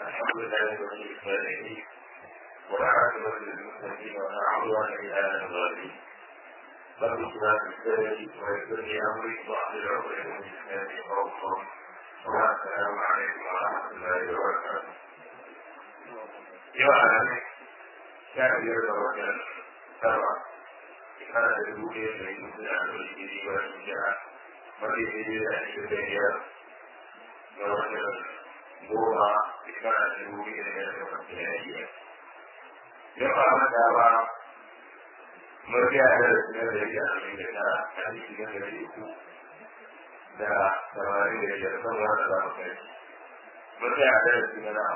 الحمد لله رب العالمين والعاقبة للمتقين ولا عدوان إلا على الظالمين رب اشرح لي صدري ويسر لي أمري واحلل عقدة من لساني يفقهوا قولي السلام عليكم ورحمة الله وبركاته يا أهلا كان يرضى وكان سبعة كان يقول لي أن يمكن أن يجري ويرجع wanda ya yi da shi da biyar da wannan goma shekara da dubu da ya da wanda ya yi ya ba mata ba mafiya da su da ya yi a cikin da ta a cikin da ya ku da samari da ya san wanda za mu kai mafiya da su na na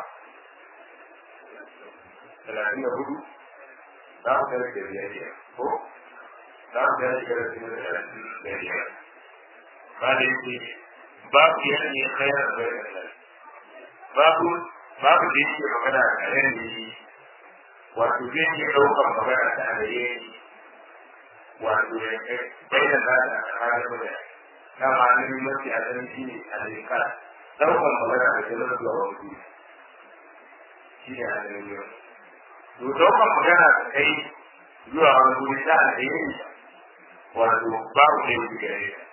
talatin da hudu za mu kai da biyar ko za mu kai da biyar da biyar قال يقول باب يعني خير غير الله باب باب da yake magana a yanayi wato zai iya ɗaukar magana ta alaye wato ya bayyana da a tsakanin mutane na ma'anin mafi a zan shi ne a zika ɗaukar magana da jalar zuwa wani shi ne a zan yau to ɗaukar magana da kai zuwa wani wuri ta alaye wato babu ne wuce gare ta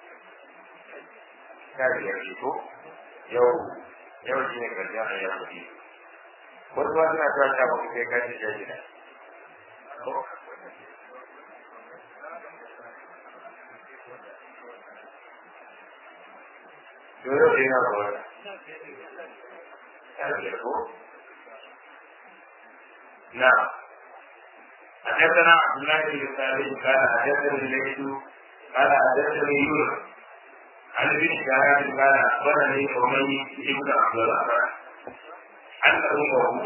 kare ya fito yau yau shi ne karshen a yau kuɗi wasu ma suna cewa ta baku sai kashi shan gida to yau shi na kawai kare ko na حدثنا عبد الله بن سالم قال حدثني الليث قال حدثني يونس عن ابن شهاب قال اخبرني حميد بن عبد الرحمن ان امه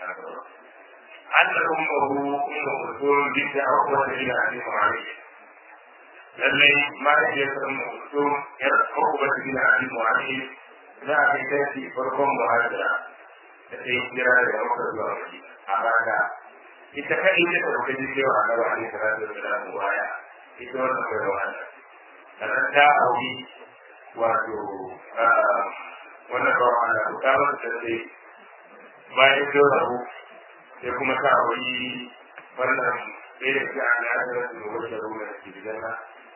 ان امه ام كلثوم بنت عقبه بن ابي معاويه lallai mahaifiyarsa ummu kulthum yar uqba bin abi mu'ayyid za a kai tashi farkon muhajira da ta yi kira da maka zuwa madina a baya ita kai ita ta rubuta cewa annabi alaihi salatu wassalam waya ita wannan bai wahala sannan ta auri wato wannan bawa ana bukatar da sai bayan sun rabu sai kuma ta wani wannan ɗaya da ke ana yadda da su wata ruwa da ke gidan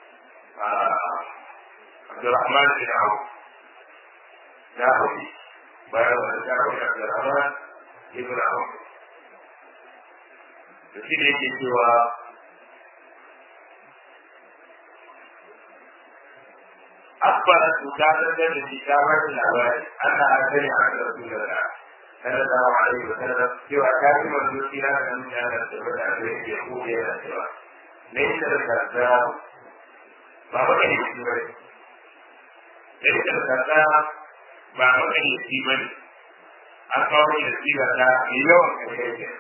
Abdurrahman bin Awu ta auri bayan wani ta auri Abdurrahman ibn Awu da shi da yake cewa أخبرت مكافأة لكتابة الأوائل أنها سمعت رسول الله صلى الله عليه وسلم سوى كاتب الدوسي لا أن كان السبب عليه يقول إلى سوى ليس الكذاب ما بقي يسيبني ليس الكذاب ما بقي يسيبني أقوم يسيب الله يوم كذلك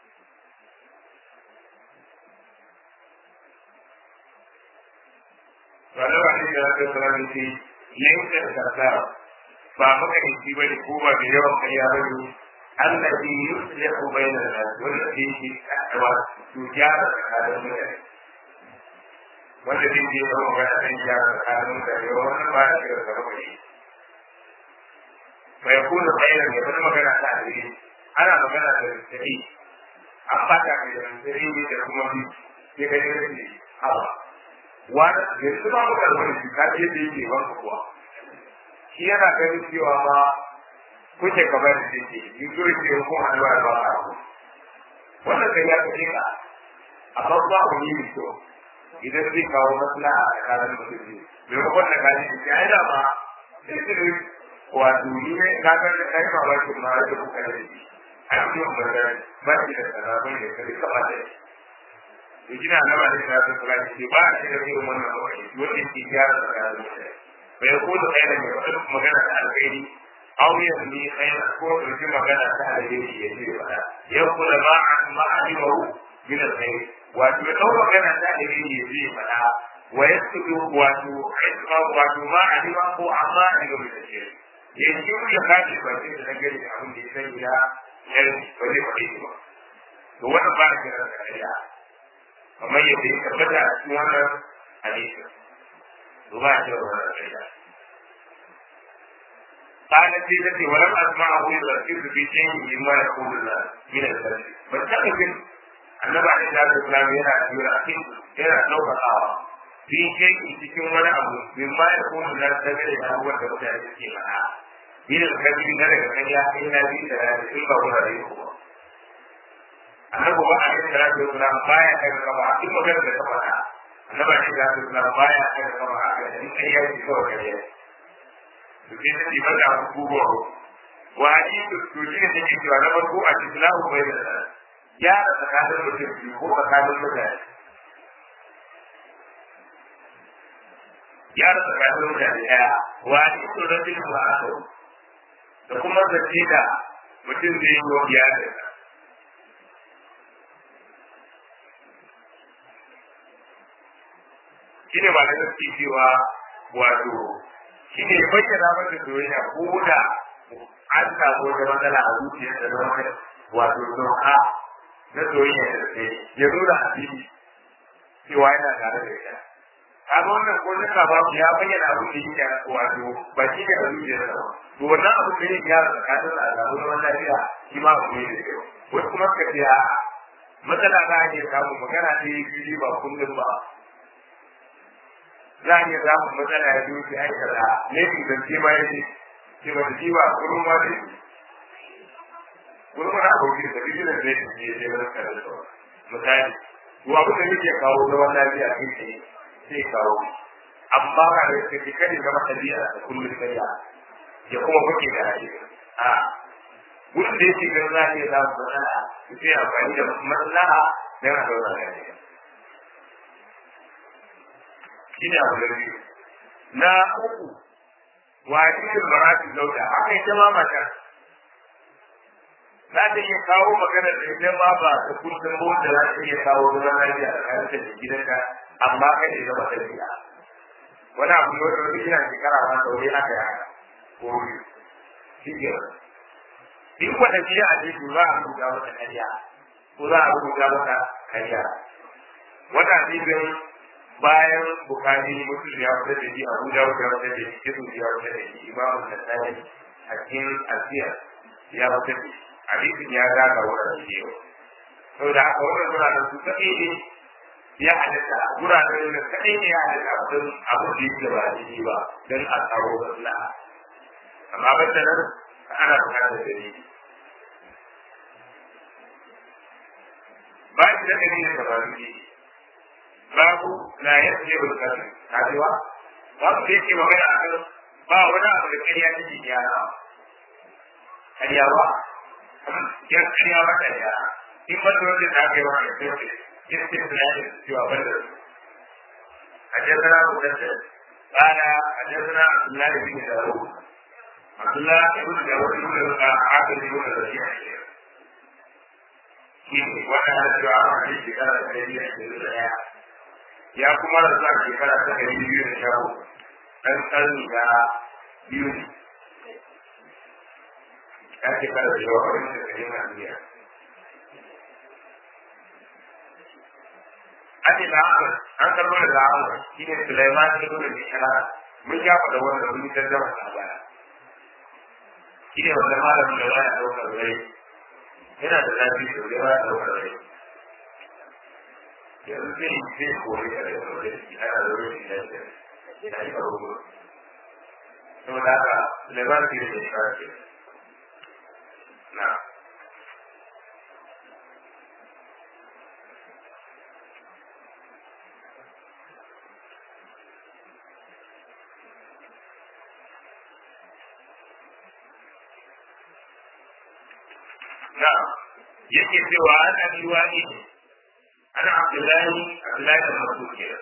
ولو عليه الصلاة والسلام في ليس الكذاب فأخذ الانتباه الكوبا بيوم قيامه الذي يصلح بين الناس والذي تجارة هذا المدرس والذي يدعو على أن يجارة هذا المدرس ومن ما يشير الربعي فيكون خيرا يكون مكان تعليم أنا مكان السعيد أخطأ من السعيد يكون في غير الله wani yanzu ba mu karɓar shi ka ce da yake wanka kuwa shi yana ganin cewa ma kuke kamar da yake yi zo yake ko hannuwa da ba a ku wannan kai ya kace ka a farko ku yi ni to idan zai kawo maslaha a tsakanin mutum ne mai kuma da kaji shi ya yi ma sai su ne wato ni ne ka ga da kai ma ba ki ma da kuka da shi a cikin bazar ba ki da sarabin da kai kaba da shi to kina nama da ta ta tsara ce ba shi da irin wannan wani wanda ke gyara tsakanin mutane bai ko da kai da mai wani magana ta alkhairi aw ya ni kai ko da ji magana ta alkhairi ya ce ba ya kula ma ma alimahu min alkhairi wato ya kawo magana ta alkhairi ya ce ba wa yasdu wato isma wato ma alima ko amma daga mai tafiya ya ji ya kace ba sai da nagari da abin da ya sani ya yar ba zai faɗi ba to wannan ba shi da kariya kamar yadda ya tabbata a cikin wannan hadisin to ba shi da wannan kariya قالت لي التي ولم اسمعه يركز في شيء مما يقول من الكلام فاتخذ annabi alaihi salatu wasalam yana jira yana ɗaukakawa fi kai cikin wani abu min ma ya kuma da dangane da abubuwan da mutane suke faɗa yin alkabi na daga kan ya kai na biyu da rana in ba kuna da yi kuma annabi ba alaihi salatu wasalam baya daga kama in magana da ta faɗa annabi alaihi salatu wasalam baya daga kama a kan in kai ya ci kawai kare to sai ta ce maka abubuwa wa hadithu to shi ne take cewa na farko a cikin lahu bai da gyara tsakanin mutum biyu ko tsakanin mutane gyara tsakanin mutane ɗaya wani su rajin ba a sau da kuma zace da mutum zai yi wa gyara shi ne ba da gaske cewa wato shi ne bayyana mata soyayya ko da an samu wata matsala a zuciyarsa na wani wato doka na soyayya da ke ya nuna a fili cewa yana tare da ita kaga wannan ko na ka babu ya bayyana abin da yake wato ba shi ne a zuciyarsa ba to wannan abin da yake yara tsakanin da alamu na wannan lafiya shi ma abu ne da kyau wasu kuma suka ce a matsala za a iya samun magana ta yi fili ba kullum ba za a iya samun matsala ya zo ki aikata ne ki zance ma ya ce ce ba ta ba kullum ma da kullum na abokin da bijinan zai ta ce sai wani kare da misali to abin da yake kawo zaman lafiya kai tsaye sai kawo amma ba da kake kare ga matsaliya da kullum sai ya ya kuma kuke da rayuwa a wurin da yake ganin za a iya samun matsala sai amfani da maslaha don a zauna lafiya shi ne abu da biyu na uku wa cikin marati zauda haka ita ma mata za ta iya kawo magana da ita ma ba ta kullum ba wanda za ta iya kawo zaman lafiya a tsakanin da gidanka amma kai ne zama tafiya wani abu ne wanda wani yana shekara ma sauri haka ya ko shi ke in wata biya a jeju za a rubuta mata karya ko za a rubuta mata karya wata bibin bayan bukari mutum ya fitar da shi abu da ya fitar da shi kisu ya fitar da shi imamu da tsari a cikin asiya ya fitar da shi hadisin ya zaga wurin shi yau saboda haka wannan wuraren su kaɗai ne ya halitta wuraren da kaɗai ne ya halitta abin abu da yake ba daidai ba don a tsaro maslaha amma ban da nan ana buƙatar dalili ba shi da dalilin da ba su babu la yasje bil qadr kajewa babu da yake magana akan ba wani abu da kariya take gyara kariya ba ya kariya ba kariya in ba da wanda ta kai wani da yake yake da yake cewa ban da حدثنا مسدد قال حدثنا عبد الله بن داوود عبد الله بن داوود بن عاقل بن ربيع wannan cewa a wani shekara da ɗari da ashirin da ɗaya ya kuma rasu a shekara ta ɗari biyu da sha uku ɗan ƙarni da biyu ne ya shekara da yawa wani da ɗari na duniya Ake da Ahmad, an karɓo da Ahmad, shi ne Sulaiman ya nuna da shara, mun ya faɗa wannan mun ta zama a baya. Shi ne wanda malamin da baya ɗaukar rai, yana da zafi da wuri baya ɗaukar rai. yanzu zai yi zai kori a da yau da shi ana da rufi da shi ya yi faru saboda haka lebar ke da shi na na yake cewa ana biwa ne أنا عبد الله عبد الله بن مسعود كده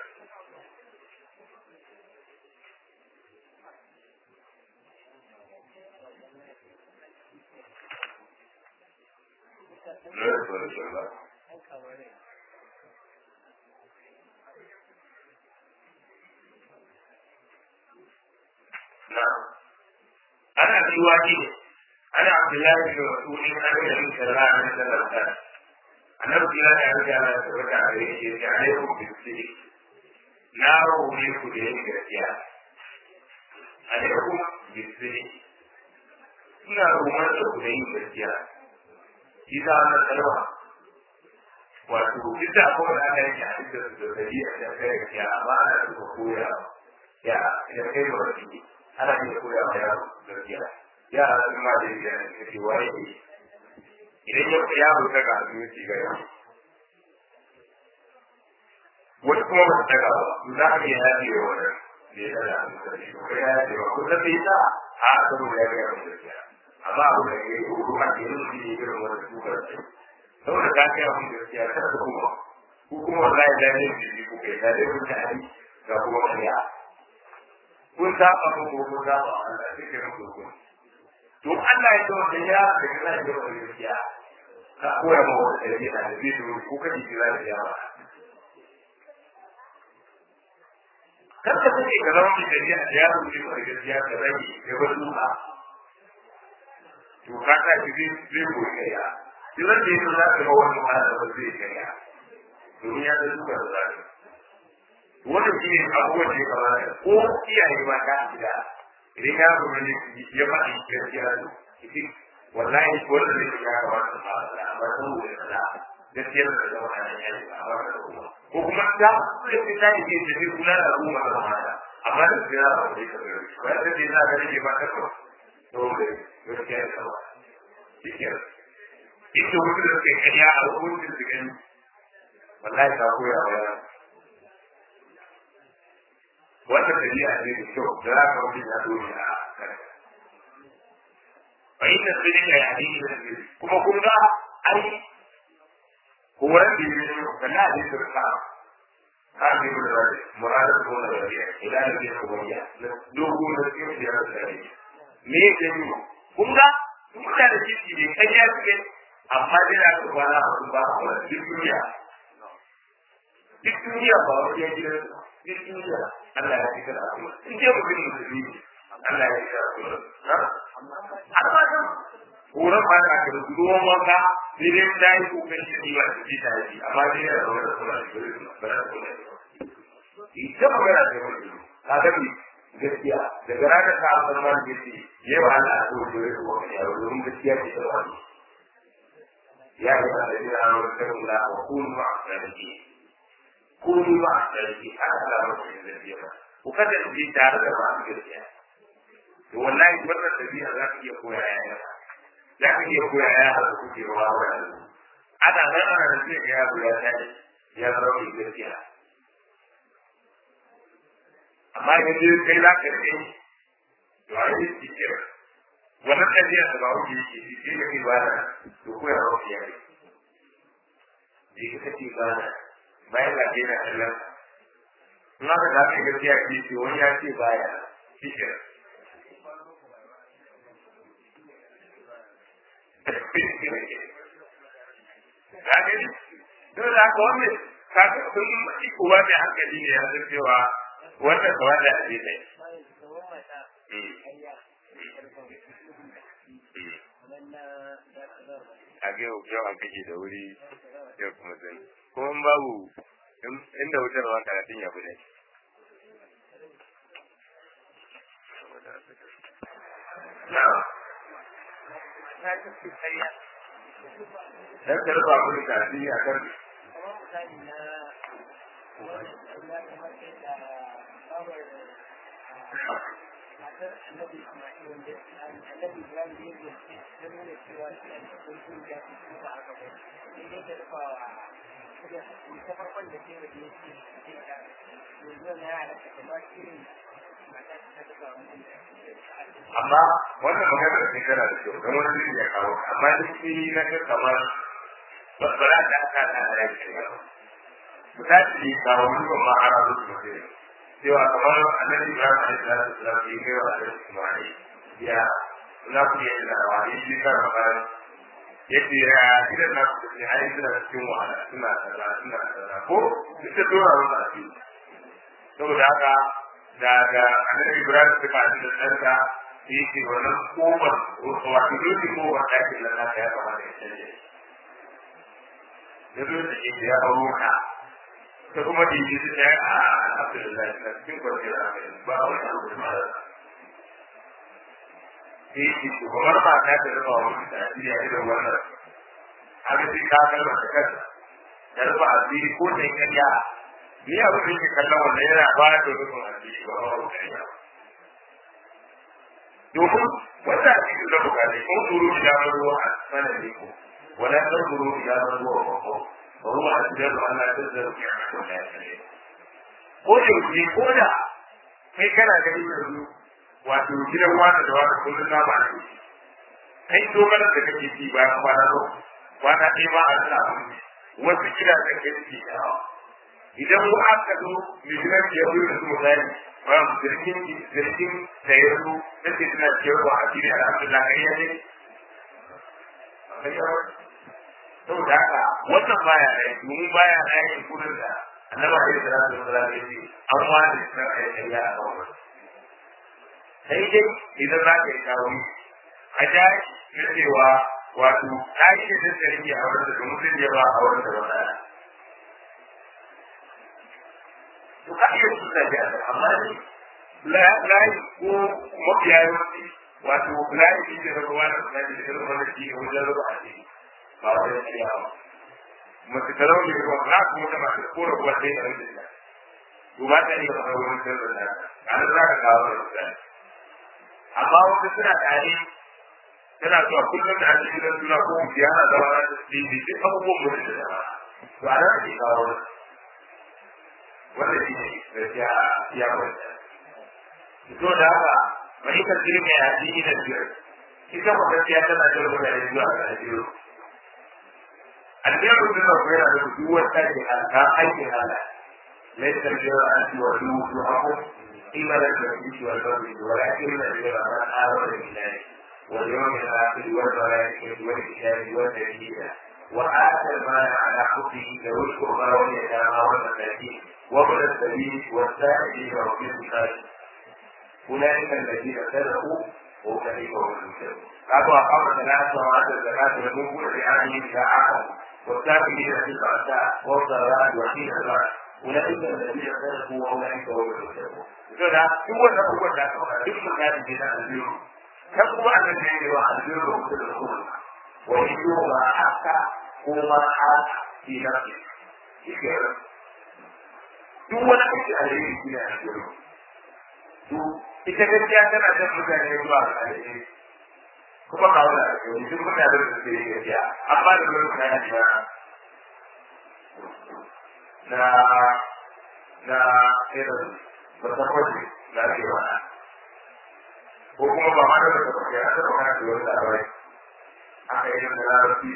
نعم أنا في واجب أنا عبد الله بن مسعود أنا النبي صلى الله عليه وسلم annabi kira da yanzu ana da wata a gare shi ya ne ku bisiri na rawu ne ku da yake gaskiya a ne ku bisiri ina rumar da ku da yin gaskiya shi za a nan kalma wato duk da akwai da aka yanke a cikin da dabi'a da kai gaskiya amma ana duka koya ya ya kai wa wani ana iya koya wa yaro gaskiya yara sun ma da yi da kake waye ne idan ya yaro ta ga su ci ga yaro wani kuma ba ta ga ba za a iya yaji wa wannan da ya da an da shi ko ya yaji wa ko da bai ta a saboda ya ga yaro gaskiya amma abu da ya yi ko ma ke yin shi ne irin wannan dukar ce saboda ka kai abin gaskiya kada ka kuma ko kuma wallahi da ne shi ko kai da dai mutane ga kuma kariya kun saba ko kun saba Allah sai ke muku ko to Allah ya tawo da ya da kana da wani gaskiya ka koya ma wani da ya da zai to ko ka ji da ya ba kar ka sake ka zama mai shari'a da ya rubuce ko gaskiya ka rage da wasu ba to ka ta ji zai koyi kai ya shi wanda ya zo za ka ga wani ma'ana ba zai kai ya domin ya da duka da zai wannan shi ne abubuwan da ya kamata ko iyaye ba ta gida idan ya zo ne ya faɗi gaskiya ne kici wallahi wanda zai ya kamata a fara amma saboda da gaskiya da zama a nan yayi a wannan kuma ko kuma ta sai ta yi ke da kula da al'umma da mata amma da gaskiya ba zai ka ga ba da dai na ga ne ba ta ko to gaskiya da ba kici ita wanda da ke kariya a hukuncin su gani wallahi ta koya wa yara wata dabi'a ne da kyau da za ka wuce ya dole a kan fa inna sirrika ya hadisi da kuma kun ga ai horon da yake da na da sirka har bi da rai murada ko da rai ila da ke kuma ya dogo da ke da rai me yake ni kun ga kun da shi ne kai ya ce amma dai na ku ba na ku ba ku duk duniya duk duniya ba wani ya gidan duk duniya Allah ya fi kada kuma in je mu bin musulmi Allah ya fi kada kuma amma kan horon ba na ka ruwan wanka sai dai ta yi kokarin da ni ba su ji ta yi amma dai ya zama da kuma ba za su kuma ita magana ce mai ka ga ni gaskiya daga ranar ka an san wani gaci ya ba Allah a so da ya kuma ya domin gaskiya ce ta wani ya yi ba da ni a wani karin da wa kunu ma'a sanadi kunu ma'a sanadi a alamar da ya zai ba ku kasance tare da masu gaskiya to wallahi wannan tabi'a za ka iya koya yaya za ka iya koya yaya da kuke rawa wa yanzu ana nan ana da sai ga yaro ya tashi ya zama mai gaskiya amma idan dai kai za ka rike to a yi cikin wannan tabi'a da ba wuce yake shi sai ka ke bana to koya rawa ya yi je ka kake bana bayan ga ke na kallon in aka da aka gaskiya ke ce wani ya ce baya shi ke Kage don da aka wani kage kun yi kowa mai hankali ne ya san cewa wannan kawai da ake ne. Kage yau an kake da wuri yau kuma zai. Kuma babu inda wutar wa karatun ya bude. Dan ka rufa mu da shi a kan amma wannan magana da kana da kyau don wani zai ya kawo amma duk shi na ga kamar ba za ta aka ta da yake ba ku ta ci kawo ni ba ma ara da su ne cewa kamar annabi Ibrahim alaihi salatu wasallam ya kai wa annabi Isma'il ya na ku yi da wani shi kan ba yace ya idan na ku ne ai suna cikin wahala suna kaza suna kaza ko duk da dora wannan asiri saboda haka da da annabi Ibrahim suka ji da tsarka yake wannan kofar wato dole kofar ɗakin nan naka ya kamata ya canje da zo da ke ya auro ka ta kuma da yake ta yi a alhamdulillah na cikin kwanciyar hankali ba wani abu da mara sai yake shugabar mata ta rufa wa mutum asiri a irin wannan haka sai ka kalma da kansa da rufa asiri ko da kariya ni abin da yake kallon wannan yana ba da rufin asiri ba ba kariya domin wanda a cikin rabu ka ne kun turu ila ruwa a sanar da ku wala kan turu ila ruwa ba ko ba ruwa a cikin ruwa Allah ta zara ku ya ko da ya ko da ku ko da kai kana ganin yanzu wato gidan wata da wata kullum na ba ne kai dogara da kake ci bayan kwana zo kwana ɗaya ba a sa wasu gida da kai ci yawa idan mu aka zo mijiran ke yi da su misali ba mu zirkin zirkin da ya zo da ke suna cewa a cikin alhamdulillah kai ya ne saboda haka wannan baya da domin baya da yin kudin da annaba da salatu wasallam ya ce an wani da kai ya a kawai sai dai idan za ka yi kawo a ja na cewa wato ɗaki da ta rike a wurin da mutum ya ba a wurin da ba ɗaya. To ka iya su da jiya amma ne layi ko mafiya yawanci wato layi shi da rabuwa da suna da irin wani shi ne wajen rabu a ciki ba wajen ciya ba. Mace ta rauni ruwa na kuma ta masu kora ruwa sai da rikin da. To ba ta iya fara wurin da da a nan za ka kawo da mutane. amma wasu suna tare tana zuwa kullum da ake gidan suna ko mutu yana zama na da tsidi duk abubuwan mutu da zama to a nan ake kawo wanda shi ne gaskiya ya kwanta to da haka mai kan jirgin ya ji da jirgin ita ko gaskiya tana da mutane zuwa ga ajiyo aljihu din da kuma yana da duk wata ke alka aikin Allah laifin jiya an ci wa duk duk قيمة المسجد والبر ولكن البر من آمن بالله واليوم الآخر والملائكة والكتاب والنبيين وآتى المال على حبه ذوي القربى واليتامى والمساكين وابن السبيل والسائلين وفي الرقاب أولئك الذين صدقوا وأولئك هم المفلحون قالوا أقام الصلاة وآتى الزكاة ولم يكن لأهله إذا عقلوا والساكنين في البأساء والضراء وحين البأس أولئك الذين صدقوا وأولئك هم المفلحون saboda duk wannan abubuwan da aka faɗa duk sun gadi ne na albiru kan kuma an nan ne wa albiru da kuma da kuma wa yiwu ma haka ko ma haka fi nafsi shi ke nan duk wani aiki a yayi shi ne albiru to ita gaskiya tana jan mutane zuwa ga alheri kuma kawo da alheri duk mutane da suke yi gaskiya amma da wani mutane na na na irin ba ta kwace da ake wani ko kuma ba ma da ta kwace a ta kwace da wani labarai aka yi da larabci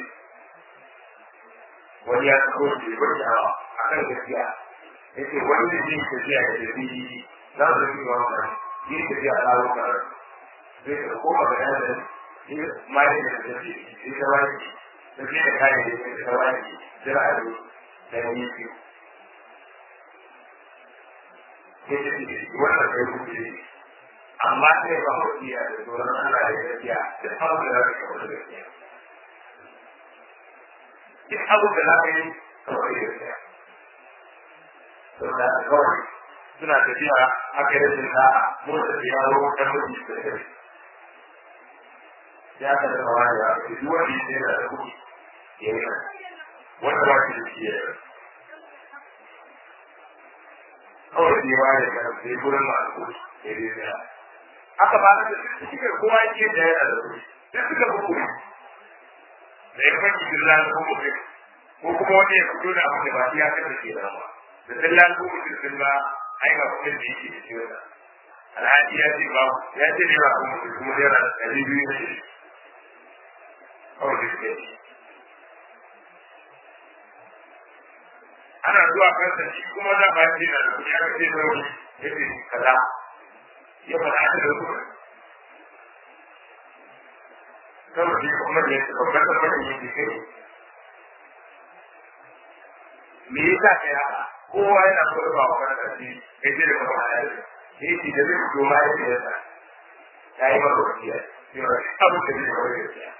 wani ya tsako shi ko shi hawa a kan gaskiya ya ce wani da zai tafiya da tafi za su yi wa wani yi tafiya a laro karar zai ta koma ga yana yi ma yi da tafi shi ta wani tafiya da kayan da ta wani jira a yi da yi biyu sai ta ce wannan kai kuke amma sai ba mu iya da tsoron Allah da gaskiya duk abin da za ka kawo da gaskiya duk abin da za ka yi kawo da gaskiya saboda kawai suna tafiya aka yi rashin sa'a mun tafiya ruwan kan mutu da kai ya ka da kawai ya ce duk wanda ya ce da kuɗi ya yi wanda ba shi da shi ya yi kawai ne ba da kan sai gurin masu ya yi da aka ba da suke kowa yake da yana da kuɗi sai suka fi kuɗi da ya fanki girla ko mutum ko kuma wani ya fito da abin da ba shi ya kasance ke nan ba da dillan ko mutum sun ba ai ga kuɗin da yake da shi wannan alhaji ya ce ba ya ce ne ba ko mutum kuma naira ɗari biyu ne kawai da suke ana zuwa kansa shi kuma za ba shi na da kuɗi aka ce mai wani ya ce kaza ya faɗa ta da kuɗi saboda shi kuma ne babban tabbatar yin jike me yasa kai haka kowa yana so da ba wa kansa shi kai ce da kuma ya ce shi ce da zai fito ma ya ce yasa ya yi maka wasiya cewa abin da zai kawai da siya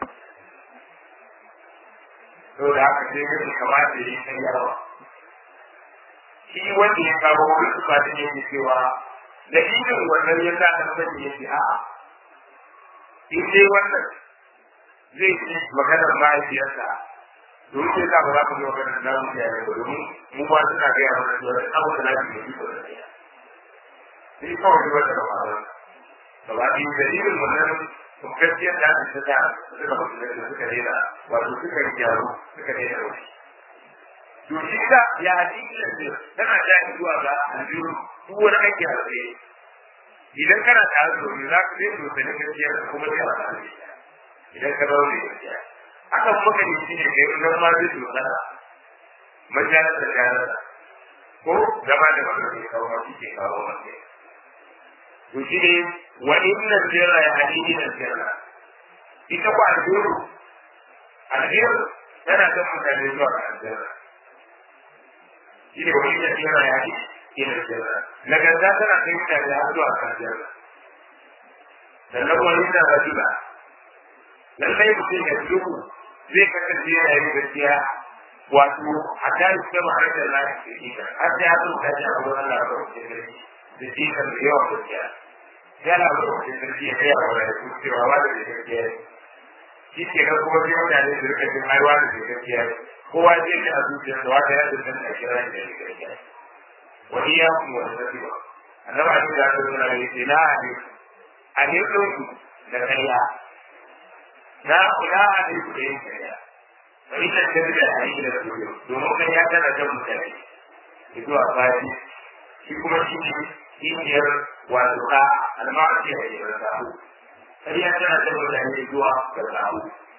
saboda haka sai mutum kamata ya yi kan yawa shi wanda ya kawo wani suka da yake cewa da irin wannan ya sa kan sani ya ce a'a in dai wannan zai ci maganar mahaifiyarsa domin sai za ba za ku yi maganar na mu iyaye ba domin mu ma suna gaya mana cewa da abu da lafi da iko da ɗaya sai kawai wata da ma'anar gaba ɗaya dalilin wannan gaskiyar da aka ta suka mutu da suka daina wato suka yi gyaro suka daina wani to shi da ya hadisi da zai tana da zuwa ga aljihu duk wani aiki a tsaye idan kana da azumi za ka zai so sani gaskiya da kuma zai wata ne idan ka zaune gaskiya haka kuma ka yi shi ne kai idan ma zai so sana majalar da jalar ko gaba da wanda ke kawo masu ke kawo masu to shi ne wa inna sirra ya hadisi na sirra ita ko aljihu aljihu tana kan mutane zuwa ga aljihu shi ne wani da yana yaƙi ina jirra nagarta tana kai mutane har zuwa kan jirra sannan wani da rajula lallai mutum ya duhu zai kasance yana yin gaskiya wato a kan sama har da lafi da ita har da ya zuka ji a wurin Allah ba wace gari da shi kan da yawan gaskiya yana da wace gari ya kai a wurin da cewa wanda da gaskiya shi ke ga kuma sai mutane su rika jin ai wanda da gaskiya kowa zai ji a zuciyarsa wata ya da san a kira da ya gaskiya wani ya kuma wani zafi ba annabi a cikin zaka suna yi ce na hade a ne ɗauku da karya na kula a ne ku da yin karya ba ita ce da a yi da su domin kan ya tana jan mutane da zuwa fadi shi kuma shi ne kishiyar wato ka almasi a yi da sahu karya tana jan mutane zuwa ga sahu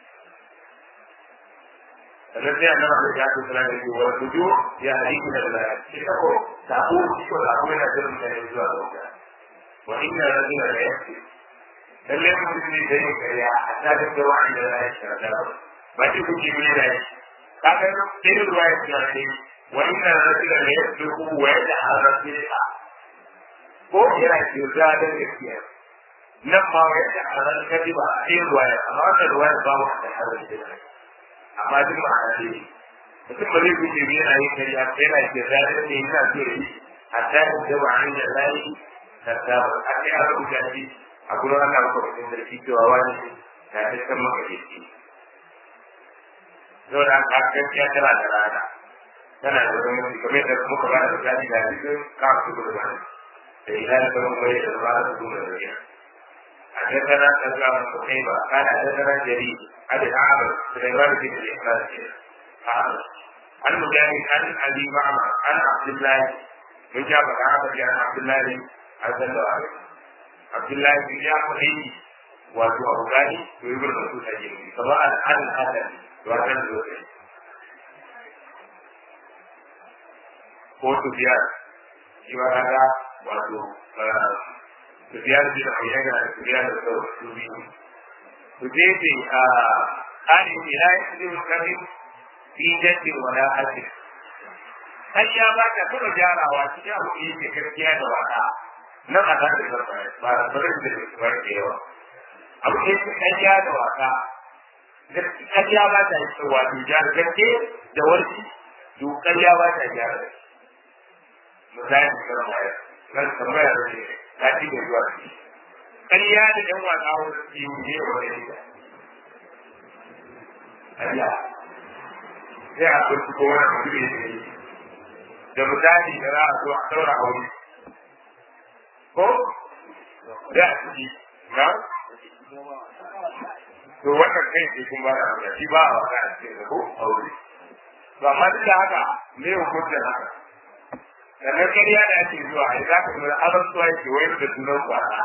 sannan sai annabi da ya tsara da shi wa tuju ya hadisi da da shi ko sabu shi ko sabu yana da mutane zuwa ga wuta wa inna rajula la yakfi lalle mutum ne da yin kariya a tsadar da wa'an da ya shara da ba shi kuke mai da shi kaga sai ruwa ya tsara ne wa inna rajula la yakfi wa yad'a rasulika ko yana ke da da gaskiya nan ma wa yad'a rasulika sai ruwa ya amma wannan ruwa ya ba mu da hadisi amma duk ma'ana ne mutum ba zai guje ne yana yin kariya ko yana ke zaɗin ne yana so ya yi hatta ya da ba an da zai hatta ba a ce a rubuta shi a gurin Allah ba kuma cikin sarki cewa wani na ta san maka da shi zo da ka gaskiya tana da rana tana da wani mutum kamar yadda muka ba da misali da cikin kafin gudu ba da ila da kuma bai da ba da gudu da riya حدثنا سلام بن قتيبة قال حدثنا جرير عن الأعرج سليمان بن الإخلاص عن مجاهد عن أبي معمر عن عبد الله من جاب الأعرج عن عبد الله عز وجل عبد الله بن جعفر wato abu gani to yi gurbin su take ne kamar an an hadan wannan zuwa ko su biya shi ba kaga wato Sufyan bin Uyayna da Sufyan da su biyu. Su je ce a ƙarin ila ya ce kamin fi jaddi wala hasi. Har ya ba ta kuma jarawa cikin abu da yake gaskiya da wata. Nan a kan da ba da barin da ba da yawa. Abu da yake gaskiya da wata. Gaskiya ba ta yi wato jar gaske da warki. To ƙarya ba ta gyara da shi. Misali kan waya. Kan tambaya da shi. ta ci da zuwa ciki ƙarya da ɗan wasa wasu yi ne wa wani da ƙarya sai a kurci ko wani mutum ya ce da misali da za a zo a ɗaura aure ko da a ciki na to wannan kai ce kun ba da haka shi ba a wasa a cikin da ko aure to amma duk da haka me hukuncin haka sannan ƙarya da ake zuwa a za ka nuna azantuwa yake wayar da sunan kwana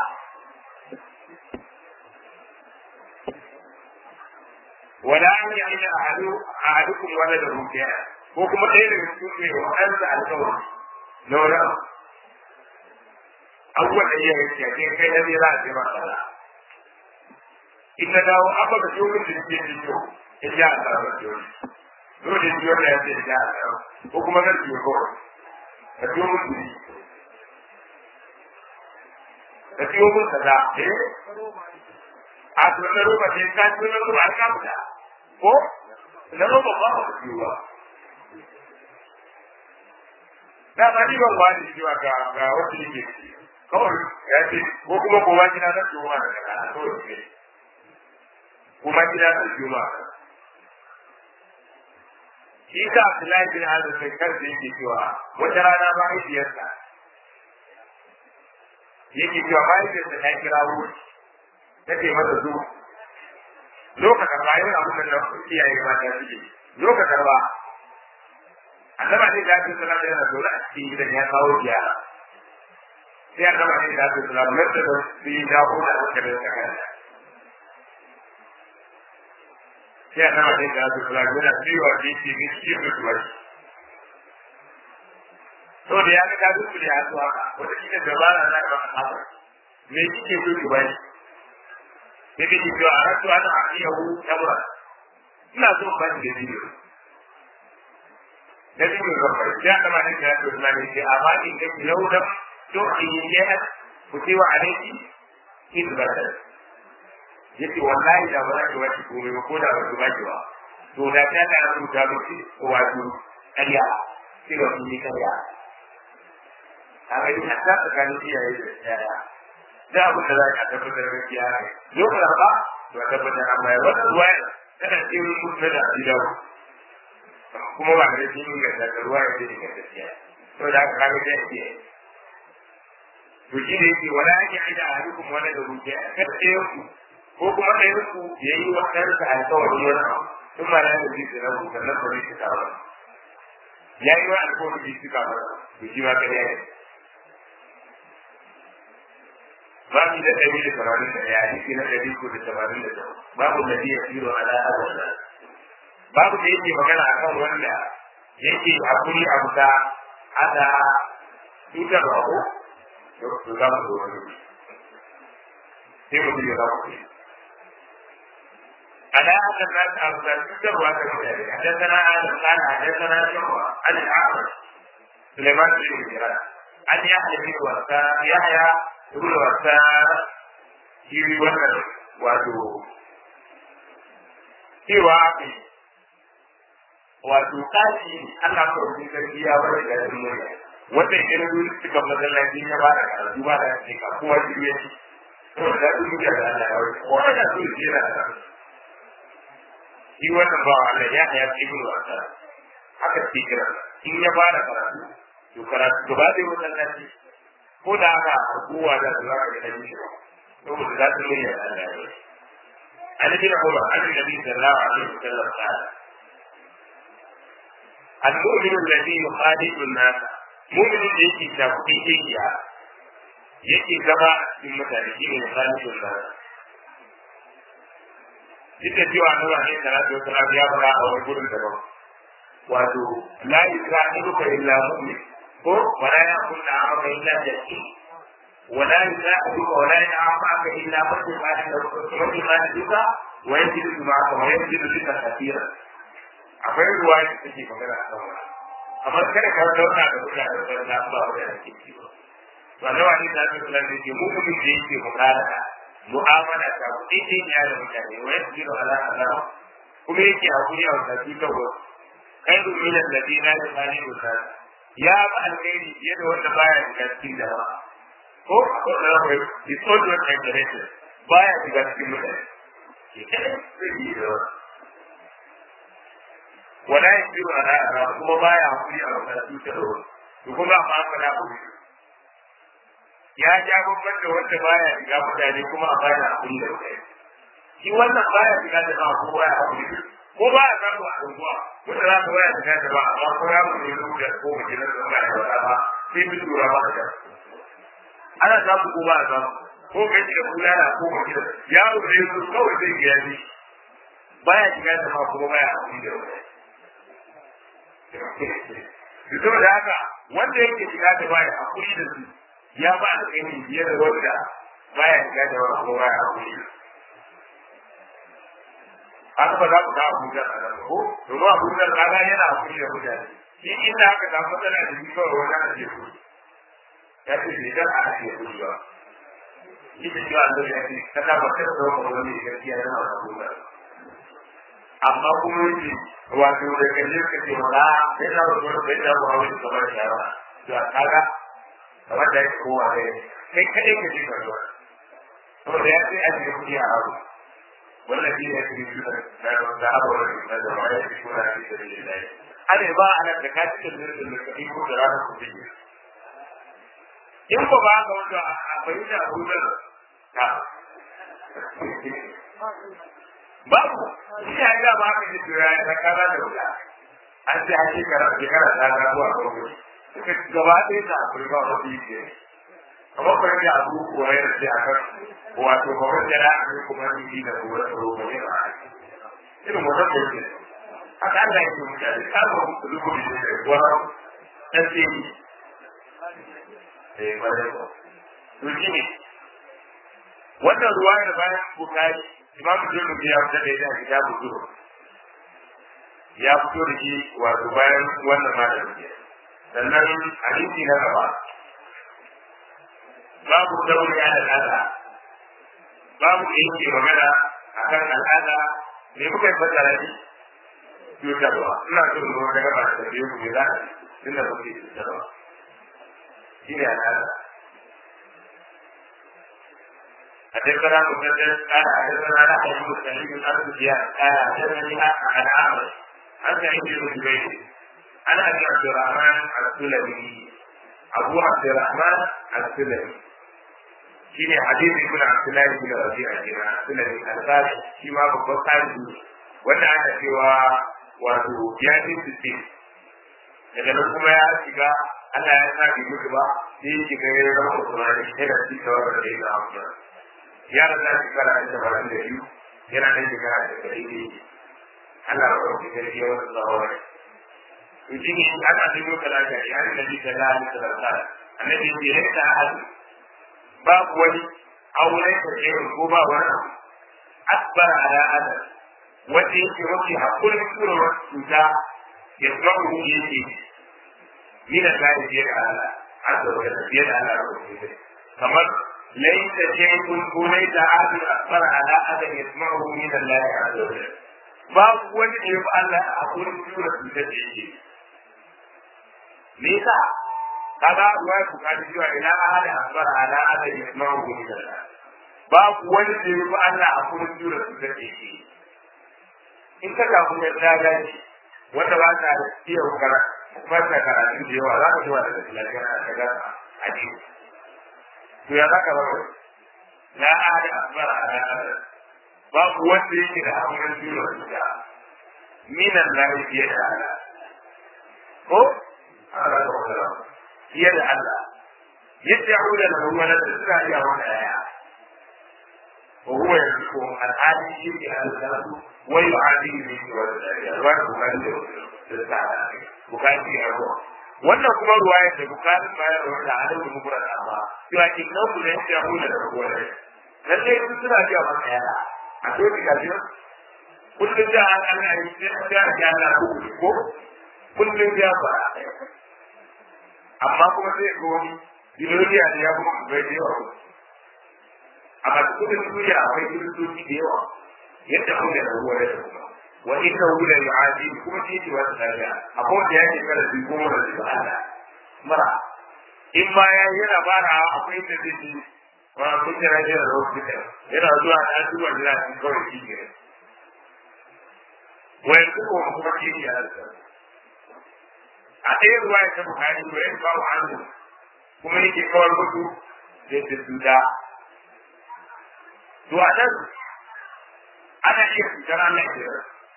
wala an yi aina a hadukun wani da rukiya ko kuma ɗaya daga cikin mai waɗansa alkawari na wani abu abubuwan da iya yake kai kai na zai za a ce ma sana in na dawo abba da ciwo min da ke ciwo in ja a tsara ciwo dole ciwo da ya ce ja a tsara ko kuma na ciwo kawai ka ciwo mun duri ka ciwo mun kaza eh a to na roba sai ka ciwo na roba an ka fita ko na roba ba ka ciwo ba da ba ni ban wani cewa ga ga wasu ne ke kawai ya ce ko kuma ko wani na ciwo ma da kana to ne kuma gida da juma'a shi ka Abdullahi bin Hazm sai kansa yake cewa wata rana mahaifiyarsa yake cewa mahaifiyarsa ta kira wuri ta ce masa zo lokacin ba yana abin da iyaye mata suke lokacin ba annaba ne da ake salama yana zaune a cikin gidan ya kawo ziyara sai annaba ne da ake salama mai da su yi dawo da aka da sakanta sai annaba ne da ake salama yana biyu a jiki ne shi da su bari to da ya ga ta duk da ya zuwa wata shi ne dabara na ba a me kike so ki bari sai kake cewa a rasu ana a iya hu tabra ina so ban da bidiyo da bidiyo ga bai ya kama ne da su na ne ce amma in ga yau da to in yi ne ku ce wa alaiki in ba ta yace wallahi da ba za ki wace komai ba ko da ba ki wace ba to da ta ta rubuta miki wato ƙarya sai wa ni ƙarya a ga ina ta tsakanin iyaye da yaya da abin da za ka tabbatar da gaskiya ne yau da ba to a tabbatar an bayar wannan ruwa tana cikin mutum da gidan kuma ba da shi ne da ruwa ya ce da gaskiya to da aka kaga da yake to shi ne yake wala yake aida a hukum wala da ruke kada ɗayan ku ko kuma ɗayan ku ya yi wa ɗansa alkawari wani abu sun ma na yanzu da rabu sannan ba zai shiga ba ya yi wa alkawari bai shiga ba to shi ma kada ya yi babu da ɗari da tamanin da ɗaya hadisi na ɗari ko da tamanin da ɗaya babu da biya firo ala adana babu da yake magana a kan wanda yake hakuri a buta ada cutar da ko to za mu zo wani sai mutum ya zama kuɗi على هذا الناس أفضل كتب وهذا كتاب حدثنا آدم قال حدثنا شعبة عن الأعرج سليمان بن مجرد عن يحيى بن وسام يحيى ibn wasa shi wannan wato cewa ake wato kashi Allah ko rubin sarki ya bar da duniya wanda ya kira duk suka masallaci ya ba da karatu ba da shi ka kowa shi ne to da duniya da Allah ya bar ko da su ji da shi wannan ba Allah ya ya ibn wasa haka ce kira in ya ba da karatu to karatu gaba da masallaci ko da haka kowa da su zaka ga shi saboda za su yi Allah ya yi an bin Umar an nabi sallallahu alaihi wasallam qala المؤمن الذي يخالف الناس مؤمن da yake da kuɗi yake yake zama cikin mutane shi ne khalifin nas duk da cewa nuna ne salatu wasalam ya fara a wani gurin daban wato la yusahibuka illa mu'min ko wala yakun amaka illa jaki wala yusahibuka wala ya'amaka illa mu'min ma da mu'min ma da wa yajidu ma'aka wa yajidu bika kathira akwai ruwa da take magana a kan wannan amma kada ka zauna da mutane da na ba da ake ci ba wanda wani da ake kula da ke mu'min da yake mu'amala mu'amala ta kuɗi ne ya da mutane wa yajidu ala Allah kuma yake hakuri a wata cutar wasu khairu min alladhina yukhalifu nas ya ba alkhairi fiye da wanda baya shiga cikin da ko ko da kai is all your generation baya shiga cikin mutane ke kada sai yi da wala yasiru ala ara kuma baya hakuri a wata cutar wasu to kuma amma an fada ku ya ja babban da wanda baya shiga mutane kuma a baya hakuri da mutane shi wannan baya shiga da ba ko baya hakuri ko ba a samu a unguwa wanda za ka waya ta ba amma ko ya mu ne da ko mu ne da ba da wata ba sai mu tura ba da ana samu ko ba a samu ko kai da kula da ko mu da yaro ne su kawai zai ga yaji baya shiga da ma kuma baya hakuri da wata Fito da haka wanda yake shiga da baya hakuri da su ya ba da kai biyar da wanda baya shiga da wata kuma baya hakuri da su. haka ba za ku ga abuja a nan ko domin abuja kaga yana hakuri da mutane shi inda aka samu matsala da shi kawai wani ana ce ku ya ce bai dan a ake kudi ba shi da cewa an zai yaki ka ta bakar da wani wani da gaskiya yana da abuja amma kuma yake wato da kaje ka ce wala sai da wani wani bai da wani kamar shara to a kaga kamar da yake kowa ne kai kadai ka ce ka zuwa saboda ya ce a cikin kudi a abu والذين يكنزون الذهب والفضة ولا ينفقون في سبيل الله أنا ba ana da ka cikin zirin da ka iko da ranar ku biyu in ko ba ka wanda a bayyana abubuwan ka babu shi ya ga ba ka ji tura ya kaza da wuta an ce a shekara shekara ta ga zuwa gobe suka gaba ɗaya da akwai ba wa biyu kamar kuma da abu kuwa ya rasu a kan wato ba wanda ya ake kuma ni da kuwa tsaro ba ne ba irin wannan da yake haka Allah yake mutane ka ba ku dubu da shi wa dan ce ni eh bare ko to shi ne wannan ruwayar bayan bukari imamu jirgin ya fita da ita kitabu zuhur ya fito da shi wato bayan wannan malamin sannan hadisi na gaba babu dauri a al'ada babu da yake magana a kan al'ada me muka yi fassara shi cutarwa ina so mu wata gaba da tafiye ku za a tun da kuke cutarwa shi ne al'ada حدثنا مسدد قال حدثنا نحيى بن سعيد بن ابي سفيان قال حدثني عن عامر عن سعيد بن جبير عن ابي عبد الرحمن السلمي ابو عبد الرحمن السلمي shine hadisi ibn Abdullahi bin Rabi'a kenan sunan al-Bukhari shi ma babban sahibi wanda aka cewa wato ya ji sisi daga nan kuma ya shiga Allah ya sa bi mutu ba sai ya shiga ya zama Usmani sai da shi kawai da ya zama ya rasa shekara da tabarin da biyu yana da shekara da ɗari ne Allah ya ɗauki sarki ya wasu zawon to shi ne ana dubo talaka ya ne da bisa da Allah ta rasa annabi ya ce ta hadu babu wani auren da ke ko ba wani akbar ala adam wanda yake mafi hakurin turowar cuta ya zama mu yake ni da kai biyar ala azza wa jalla biyar ala kamar laisa shay'un ko laisa ahadun akbar ala adam yasma'u min Allah azza wa jalla babu wani da yafi Allah hakurin turowar cuta da yake me yasa kaga ruwa ya bukari cewa ila ahadin akbar ala adam yasma'u min Allah babu wani da yafi Allah hakurin turowar cuta da yake in ka samu ya tsada ne wanda ba ta iya hukara fasa karatu da yawa za ka zuwa daga lafiyar a daga a ji to ya zaka ba na ahada akbar ala ahad babu wanda yake da hakurin jiro da minan lahi fiye da Allah ko Allah ka wala fiye da Allah yadda ya da ruwa da suka iya wanda ya وهو يذكر العادي شرك الكلام ويعادي به والرواية بخاري bukati a ruwa wannan kuma ruwayar da bukati ma ya ruwa da halin da mukura da amma cewa in nan ku ne ya hula da ruwa ne lalle sun suna cewa maka yara a so ki gaji kullum da an an yi sai an ga ya na ko kullum ya fara amma kuma sai ko wani biloniya da ya kuma bai da yawa amma cikin duniya akwai kiristoci da yawa yadda kuma da ruwa da kuma wa inna hu la yu'adi kuma shi ce wata tafiya akwai da yake kada su goma da su ala mara in ma ya yana bara akwai da zai ji wa kun jira jira da wasu duka yana zuwa da duba jira su kawai shi ne wa yanzu ko kuma shi ne ya rasa a ɗaya ruwa ya ta bukari wa yanzu ba hannu kuma yake kawar mutu da su duda to a nan ana iya fitar Allah ya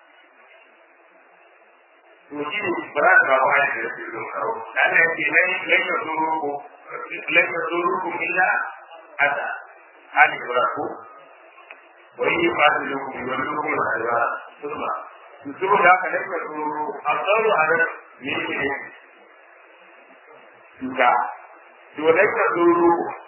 to shi ne ba za ka ba ya da su don kawo Allah ya ce lai lai ya zuru ku lai ya zuru ku illa ada hali ba ku wa yi ba su da ku wa zuru ku da alwa sunna su zuru da ka lai ya zuru asaru ala ne ne tuka to lai ya zuru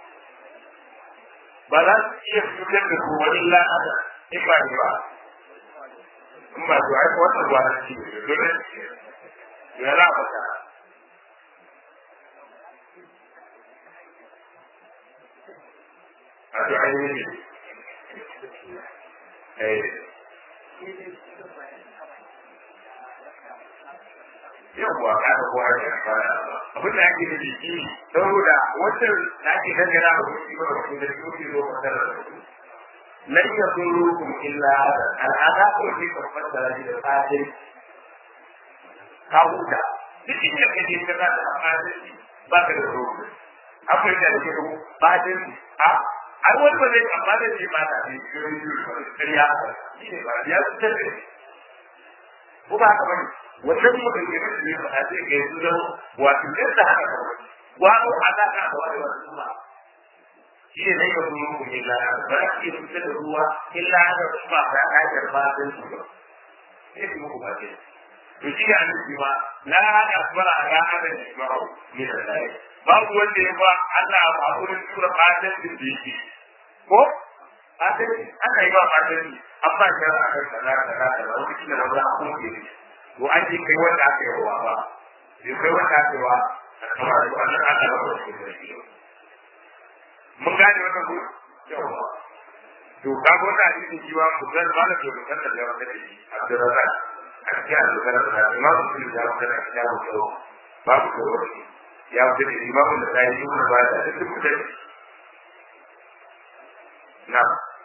ba za su iya fitar da ku wa illa ada in ba ba in ba to ai wannan ba shi ne dole ya la ba ta a to ai ne eh yawwa ka ga kowa ya fara abin da ake da shi saboda wancan da ake dangana da kuɗi ba da kuɗi da kuɗi zo ka da lan yadurukum illa al'ada ko shi ka fassara shi da fadin ka huta duk inda kake ka da fadin ba ka da ruwa akwai da ke da fadin a ai wani ba zai amma da shi ba ta ne kariya shi ne ba ya tsare ko ba ka bane wannan mutum ke da shi ba sai ga su da wato yadda haka kawai wato alaka da wani wasu ba shi ne zai kasu muku illa ba za ki fitar da ruwa illa da ba ba a yi ba sun su ba sai su muku ba ce to shi ne annabi ma la hada fara ga hada shi ma ne da dai babu wanda ya ba Allah a wurin tura fatan da yake ko fatan aka yi ba fatan amma shi aka kai kaza kaza kaza wani shi ne wanda aka kuma to an ji kai wanda aka yi wa ba sai kai wanda aka yi wa kamar da wannan aka ba shi mun gane wannan ko yawa to ka ga wannan hadisin shi wa mutan ba da to kan da yawa da shi Abdurrazzaq a cikin al-Bukhari da Imam Muslim ya wuce da kitabu ko babu ko ya wuce da Imam da sai yi wannan ba da duk mutane na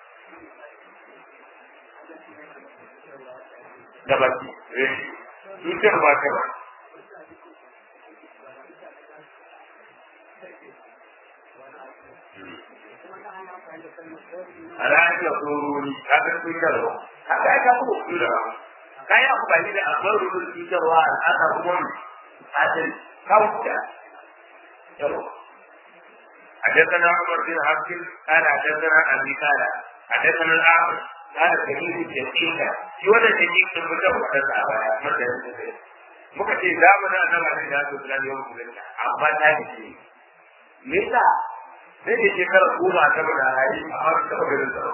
da baki eh tutar ba ta ba alhaji ya tsoroni ka ga cutarwa haka ya ka kuma cutarwa ka yi amfani da abin rubin cutarwa al'ada kuma adal kawuta yawa حدثنا عمر بن عبد قال حدثنا ابي قال حدثنا الاعمش قال سمير الدقيقة في ولا دقيقة المدة وحدث أبايا مدة muka ce zamanin annabi alaihi salatu wasallam yau musulunta amma ta ce me yasa sai da shekara goma ta bada rayu a har ta bada tsaro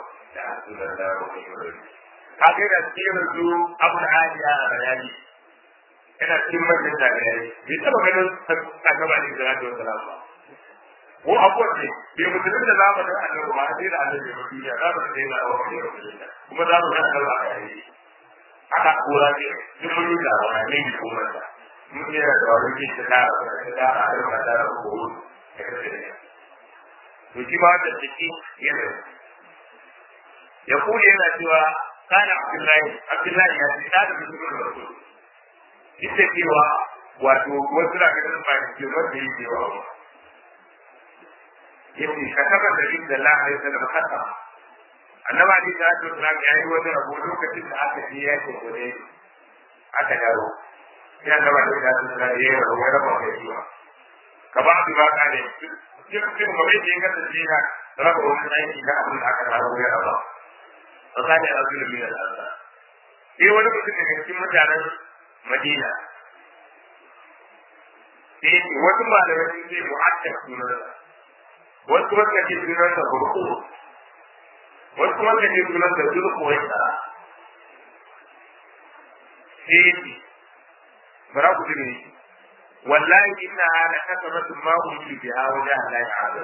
ka ga da cikin su abu da hadiya a bayani yana cikin manyan jami'ai bai taba ganin annabi alaihi salatu wasallam ba ko abuwa ne bai musulun da zamanin annabi ba sai da annabi ba duniya za mu sai da wani kuma za mu ga annabi a yayi aka kora ne duk mun yi da wani ne ko mata mun yi da wani ke da da da da da da ko to shi ba da take yana ya kula yana cewa kana abdullahi abdullahi ya ce da musulmin rasul duk da cewa wato wasu na ganin ba da cewa da yake wa yace ka saba da inda Allah ya sanar kasa annaba ne da to na ga yi wani rabo lokacin da aka je ya ce gode aka dawo sai annaba ne da to na yi rabo ya rabo da shi ka ba su ba ka ne cikin cikin gobe da ya kasance na raba wani aiki na abin da aka rabo ya raba ba ka da rasul min al-Allah sai wani mutum daga cikin mutanen Madina sai wasu malamai sun ce mu'akkar sunansa wasu kuma suka ce sunansa burku wasu kuma suka ce sunansa zurku wai tsara sai ya ce bara ku tuni wallahi inna hada kasabatu ma kuntu biha wajen Allah ya hada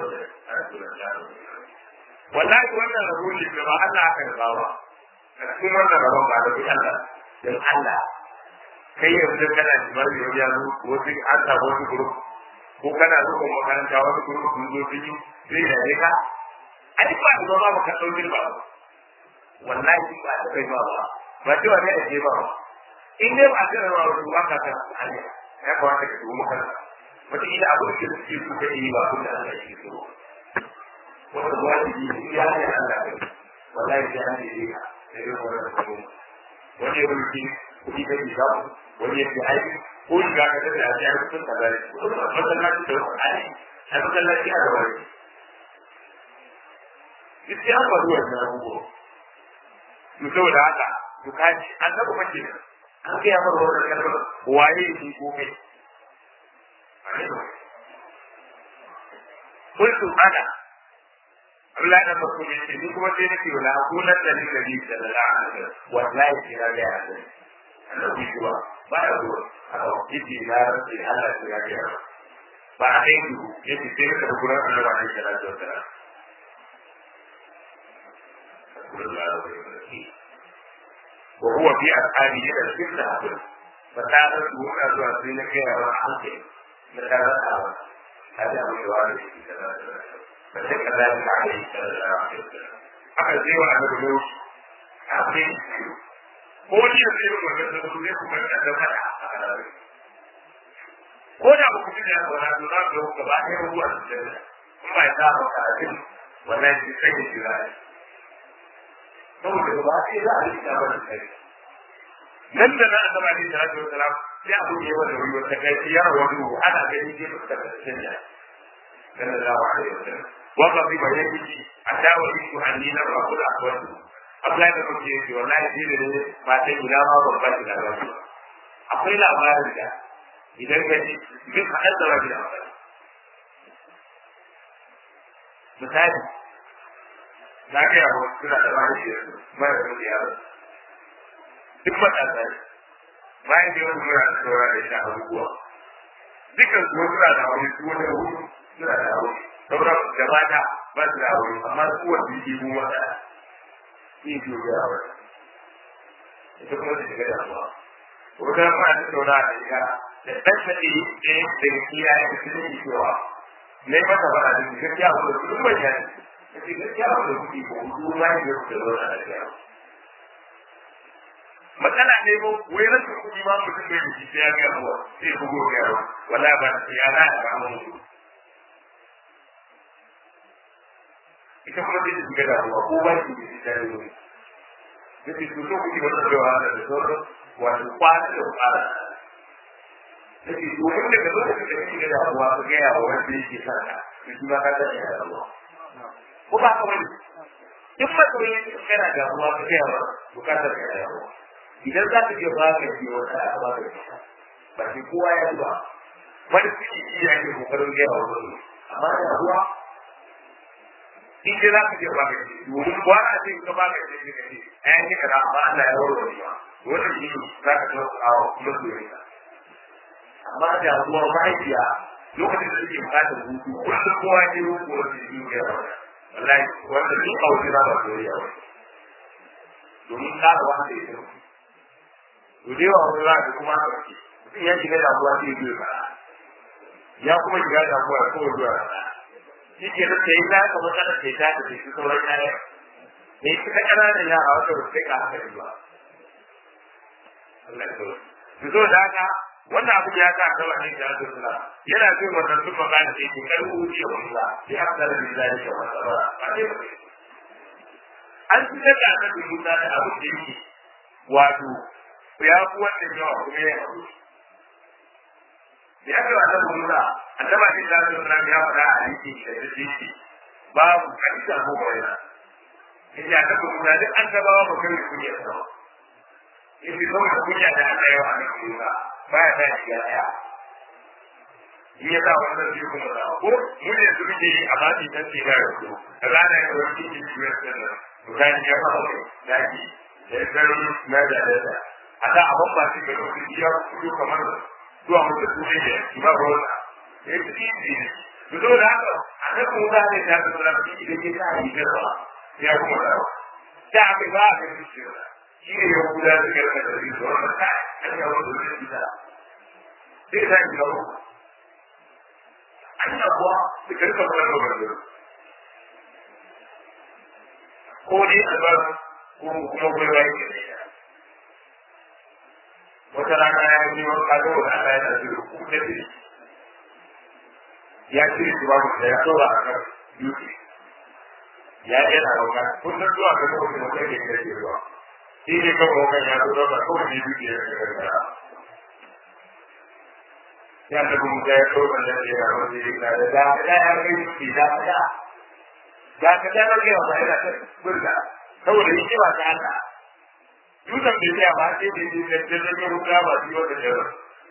wallahi wannan rabo ne da ba Allah aka raba ba a cikin wannan rabon ba da bi Allah dan Allah kai yanzu kana jimar da ya zo wasu an samu wasu group ko kana zuwa makaranta wasu group sun zo sun yi sai da ne ka a duk ba da ba ka dauki ba wallahi ba da kai ba ba ba cewa ne ake ba in dai ba ka rawa wasu ba ka san hanya ya kamata ka dubi makaranta wata ila abu da suke su ka yi ba kun da Allah ya so wanda wajibi ne ya ne Allah wallahi ya ne ya sai dai wannan kuma wani ya rubuci kuɗi da ke samu wani ya fi aiki ko shi ga kasar da ya fi sun kaza ne masallaci da wasu aiki a masallaci a gaba ne duk ya faru wannan abubuwa to saboda haka to kaji an taɓa mace an kai yamar wannan kalmar waye shi ko kai kultu ana Allah da farko ne ce ni kuma sai nake wala kunan da ni gari da la'a wallahi kira da ya annabi kuwa ba ya zuwa a kawai na rantsi Allah ya ga ya ba a yi duhu ya ce sai ka gurin Allah ba ya da ta وهو في أفعاله إلى الفتنة أقول فتعرف هنا zuwa sai na kai wa hankali na tare da هذا أبو جواب فشك ذلك عليه صلى الله عليه وسلم aka zai wa annabi ne a kai ko ni da zai rubuta da su zai kuma da da fada a kalarai ko da ba ku ji da wannan to za ku ga ba ɗaya ruwa da da kun ba ta ba ka ji wannan shi sai shi ra saboda ba sai za a yi ta ba da kai nan da na annabi alaihi salatu wasalam sai abu ne wanda wani wata kai ya rawu ana gani dai ba ta tsaya sallallahu alaihi wasallam وقضي بيته حتى وجدت أني لم أقل أخوته Abdullahi da kuke yake wallahi shi ne ba ta gida ma babban gida ba ne. Akwai labarin da idan ka ji duk haɗar da rabi da amfani. Misali, na ga yawo suna da wani shi mara da yaro. Duk matasa ne. Bayan da yawan suna da saura da shi abubuwa. Dukkan su suna da wani su wani hudu suna da wani. sauran da mata ba su da aure amma su wanda yake mu wata shi ke da aure ita kuma ta shiga damuwa wata ma ta saura da ita da ɗan shaɗi ɗaya daga kiyaye da sun yi cewa na yi mata fara da gaskiya abu da kuɗin bai yani da ke gaskiya abu da kuɗi ko kuɗi ma yi da kuɗi zauna da gaskiya matsala ne ko wai rashin kuɗi ma mutum bai da shi sai ya ga abuwa sai ya bugo ga yawa wallahi ba ya na ya kama mutum ita kuma zai shiga da ruwa ko ba shi da shi da ruwa yake su so kuke wata da wahala da sauran wato kwana da kwana yake to in daga lokacin da kake da ruwa ka ga yawa wanda yake sarka to shi ba ka da ya ruwa ko ba ka wani duk masoyi yake kana da ruwa ka ga yawa bukatar ka da ruwa idan za ka je ba ka ji wata a ba ka ba shi kowa ya zuba wani suke iya yake kokarin gaya wa wani amma da ruwa in dai za ka je ba ka ce domin kwana ce ka ba ka ce ka ce ayan yi kaza amma Allah ya warware ma wannan shi ne za ka kawo kawo masoyin ka amma da ruwa mahaifiya lokacin da suke bukatar hutu kullum kowa ne ruku wanda shi ne ya wallahi wanda duk a wajen ba soyayya ba domin ka da wanda ya tafi to da yawa wani za ka kuma ka ce mutum ya shiga damuwa sai ya biyo ya kuma shiga damuwa ko zuwa rana shi ke da sai za ka matsalar sai ta da shi sauran kaya ne shi ka ƙananan yara wata ba sai ka haka ba Allah ya zo su zo da haka wannan abu ya sa kawai ne da su suna yana jin wannan sun magana da yake kar ku ce wanda sai aka da billahi da wata ba an ci da annabi Musa da abu da yake wato ya fi wannan yawa kuma ya haɗu da ya ce wa annabi Musa annaba ne da su nan ya fara a yake da yake babu kanta ko bayana idan aka kuma da annabawa ba kai kunya ba yace ko da kunya da Allah ya wa annabi Musa baya da shiga daya in ya sa wannan shi kuma da ko mu ne su muke yi a baki dan ce ga su rana ya wani cikin cikin sannan to kan ya ba da shi da garin na da da a da abun ba shi da kuma ya kudo kamar zuwa mutum su ne ba ruwa ya ci ci ne to da haka a nan kuma za ne ta tsara da shi da ke sa yi garba ya kuma da ta aka ba ka ci shi shi ne ya kula da garba da shi wannan ta an ya wani da shi da sai ta yi gaba an yi kuwa su karka fara da garba ko dai a ba ko kuma gwaiwa yake da ita wata rana ya yi wani kado da Allah ya tafi da kuma da shi ya ce shi babu da ya tsora a kan yuki ya yi yana rauka kun san zuwa ga lokacin da kai ke da ruwa shi ne kan rauka ya zo rauka kawai ne yuki ya shiga da ya ta kuma da ya tsora da ya ga wani ya da da da ya kai shi da da da ka da ga ya ba ina ta burga saboda yake ba ta Allah dutsen bai tsaya ba sai da yi da jirgin ruka ba su yi wata jirar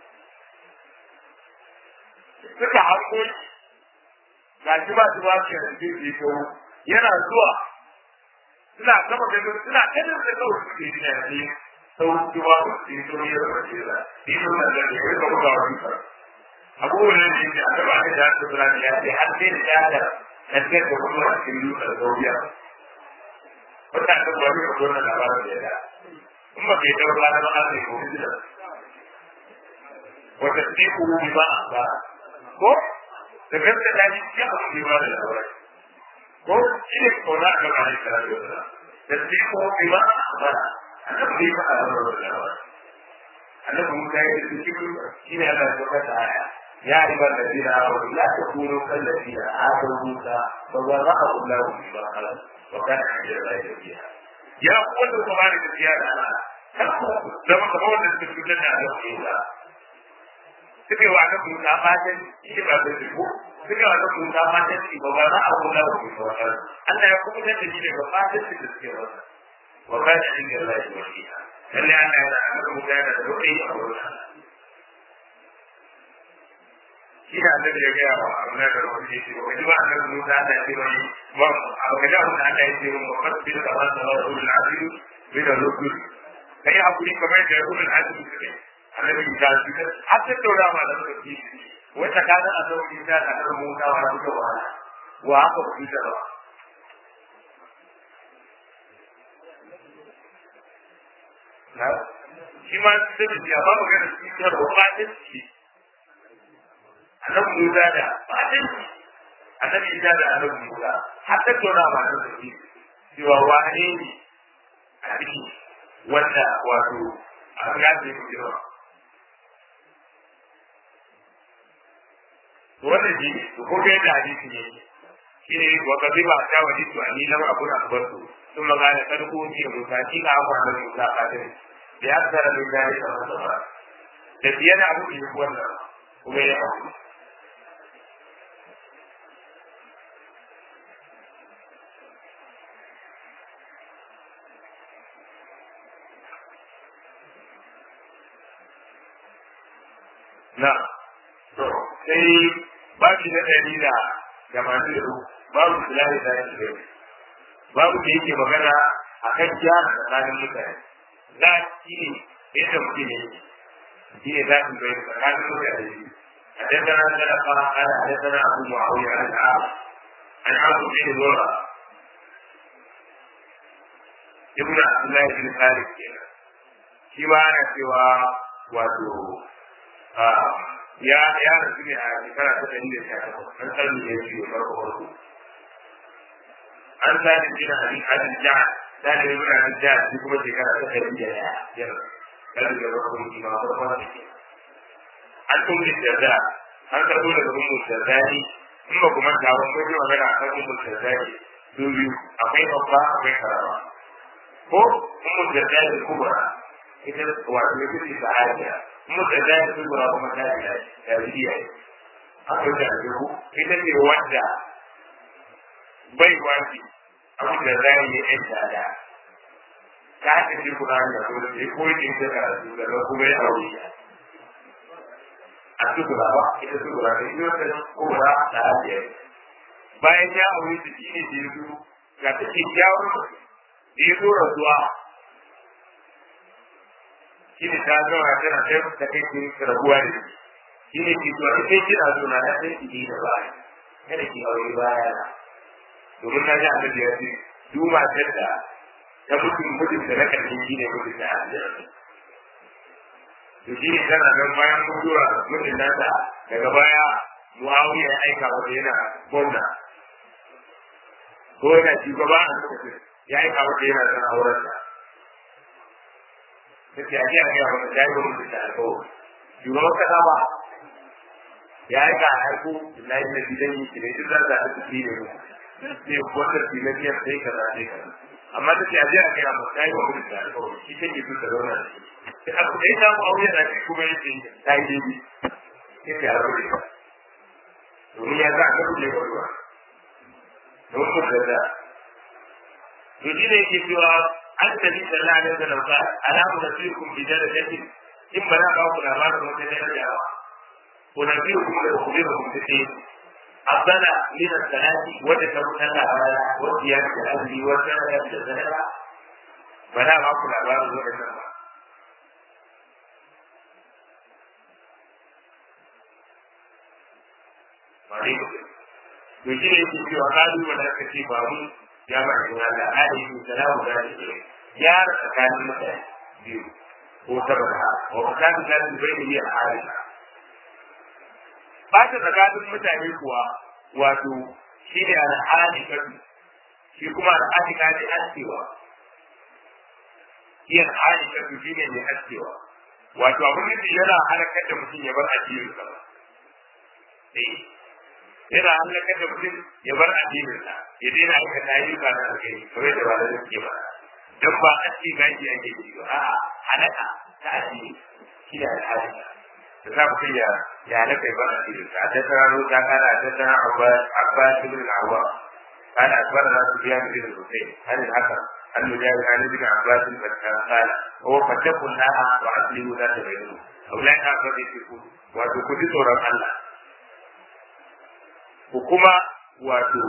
suka hanko ga shi ba su ba su yanzu zai yi kawo yana zuwa suna kama ganin suna ganin da kawai suke yi yanzu sau su ba su yi sau yi rasa ce da yi sun da zai yi ka buga wani kar abubuwan da yake a taba ne da su zura ya ce har sai da ya da kasar da kuma a cikin dutsen sauya wata ta gwani a gwamnan labarin da ya da in ba kai taɓa ba ba ne ko da wata sai ku bi ba ba ko da gaske da shi ya ku bi ba da labarai ko shi ne kauna a gaba ne kara da wata da su ko bi ma a bara annabi bai faɗa da wata da wata annabi musa ya yi cikin shi ne Allah ya ta aya ya riba da dina wa la takunu kallazina atu musa fa wara'a Allahu bi ma khalaq wa kana inda Allah ya ya kuma da kuma da gaskiya da Allah da maka ba wanda suke fitar da Allah Musa suke wa ga Musa fatan shi ba da ko suke wa ga Musa fatan shi ba ba a kula da shi ba Allah ya kuma da shi daga fatan shi da suke wa wa kana inda Allah ya yi lalle Allah ya da Musa da roƙi a wurin shi da annabi ya gaya wa Allah da roƙi shi ba ji ba annabi Musa da shi ba ba a ga da Allah ya ce wa fasbil kama da rasul azim bi da rusul kai hakuri kamar da rasul azim suke annabi ta shi har ta daura ma da suka ci wata kana a sauki ta da annabi Musa wa suka wa wa aka fi da ba na shi ma sai da ya ba magana shi da rubatin shi annabi Musa da fatan shi annabi Isa da annabi Musa har ta tona ma da shi cewa wane ne a ciki wanda wato a ga da yake jira wannan shi ko ga da hadisi ne shi ne wa kazi ba ta wani to ani lam abu da akbartu sun magana kada ko ce Musa shi ga abu da Musa fatan da ya tsara da gari da Musa da biyan abu da wannan kuma ya abu na to sai babu na ɗari da tamanin da uku babu filahi da shi da babu da yake magana a kan gyara tsakanin mutane za shi ne yadda mutum ne shi ne za su bai tsakanin mutane shi حدثنا سلفا قال حدثنا ابو معاويه عن عاص عن عاص بن زرع ابن عبد الله بن خالد كده shi ma ana cewa wato ya ya rasu ne a shekara ta ɗari da sha takwas an sani ne shi ne farko farko an sani shi na hadin hadin ja sani ne muna hadin ja shi kuma shekara ta ɗari da ya ya rasu da farko shi ma farko da ke an tumbi da an karɓo daga ummu sharzani in ba kuma ta ba kai magana akan ummu sharzani su biyu akwai babba akwai karama ko ummu sharzani kubra ita wato ita ce sa'adiya muka da ya su gura kuma ta yi da riya akwai da rubu ita ce wanda bai wani abu da za yi yan tada ta haka ce kuna da su da ko yi ta karatu da kuma ya aure a su gura ba ita su gura da ita wata kubra da hadiya bayan ya aure ta shi ne da ya zo ga ta ke kyawun da ya zo rasuwa shi ne ta zama tana sai ta kai ki rabuwa da shi ne ki zuwa kai kina zo na sai ki da baya kada ki aure baya na domin na ji annabi ya ce duk matar da ta mutum mutum da na karshen shi ne mutum da aljanna to shi ne tana nan bayan mutuwa mutum nasa daga baya muawiya ya aika wata yana gwamna ko yana shugaba a lokacin ya aika wata yana son auren sa take a jiya ga wani jari wani da alƙawari shugaban kasa ba ya yi ka haiku na yi na gidan yi shi ne duk za ta haɗu shi ne ne wanda shi na biyar sai ka za sai ka amma ta ce a jiya ga wani jari wani da alƙawari shi take so ta zauna da shi a kuma ya samu aure na shi kuma ya ce ta yi daidai sai ta aure ba domin ya za a ga kuɗe ruwa don ku da da to shi ne yake cewa an tafi sallah alaihi wasallam ka alamu da fi kun bi darajatin in ba za ka ku labarin wata daraja ba ko na biyu kuma da kuma da kuma ce afdala min as-salati wa ta sallah ala wa qiyam al-azli wa sallah al-zahra ba za ka ku labarin wata ba to shi ne yake cewa kalu wanda aka ce ba mu ya ba shi Allah alaihi salamu alaihi gyara tsakanin mutane biyu ko saboda wa tsakanin da su bai yi al'ada ba ta tsakanin mutane kuwa wato shi ne al'adi kan shi kuma al'adika ne askewa yin halika su shi ne mai askewa wato abin da yana halakar da mutum ya bar addinin sa ba yana halakar da mutum ya bar addinin sa ya daina aikata ayyuka na alkhairi kamar da ba da suke ba dan ba aski gaji ake yi ba a'a halaka ta addini shi da al'adika da za ku ya ya halaka ya bar addinin sa da tana ta kana da tana abbas ibn al-awwam قال أخبرنا سفيان بن الحسين عن الحكم عن مجاهد عن ابن عباس قال هو فاتقوا الله وأصلحوا ذات بينكم أولئك أقرب يشركون وتكون سورة الله وكما واتو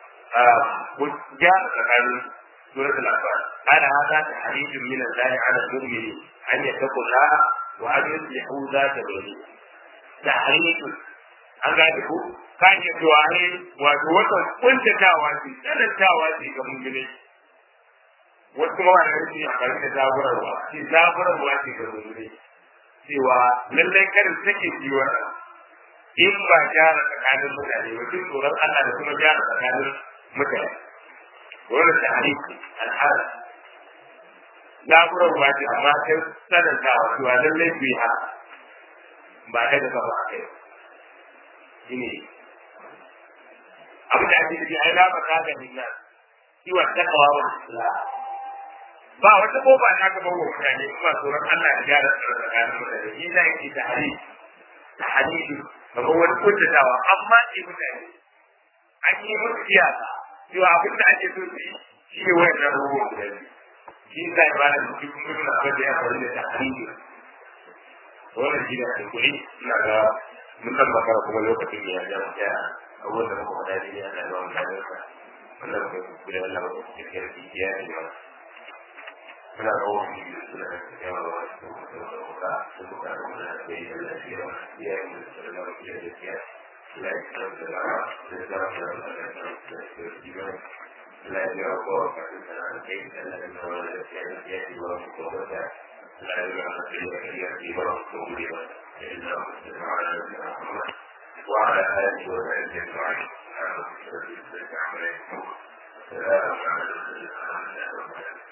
جاء tsakanin سورة الأنفال قال هذا تحريج من الله على المؤمنين أن يتقوا الله وأن يصلحوا ذات بينهم تحريج an gane ko ka iya cewa ne wato wata kuntatawa ce tsanantawa ce ga mummune wasu kuma wani rikin amfani da zaburarwa ce zaburarwa ce ga mummune cewa lallai karin take ji wannan in ba gyara tsakanin mutane ba duk tsoron Allah da kuma gyara tsakanin mutane wannan ta hadisi al'ada zaburarwa ce amma ta tsanantawa cewa lallai bai haka ba kai da kafa a kai shine abin da ake nufi ai la ba ka ga nan kiwa takawa wa islam ba wata kofa ta gaba wa mutane kuma tsoron Allah ya gyara tsakanin mutane shi da yake da hali da hadisi kamar wani kuntatawa amma ce mutane an yi musu iyaka cewa abin da ake so su yi shi ne wayannan ruwan guda biyu shi da ya bada da cikin mutum abin da ya faru da tahriji wannan shi da kuɗi ina ga mun tabbata kuma lokacin ya ja mu ya abubuwan da muka faɗa ne ya da ruwan kayansa wannan muka yi kuɗi wannan muka yi cikin yarki ya yi ma muna ga wani da suna da yawa wa su da kuka su kuka da muna da yi da lafiya ya yi da su da lawa ya da ya la ya da da lawa da da lawa da da da da da da la ya ko ka da da kai da da da lawa da ya ya yi wa ko da la ya da da ya yi wa ko da إلا مسلم على نبينا محمد وعلى آله وصحبه أجمعين. السلام عليكم. السلام عليكم.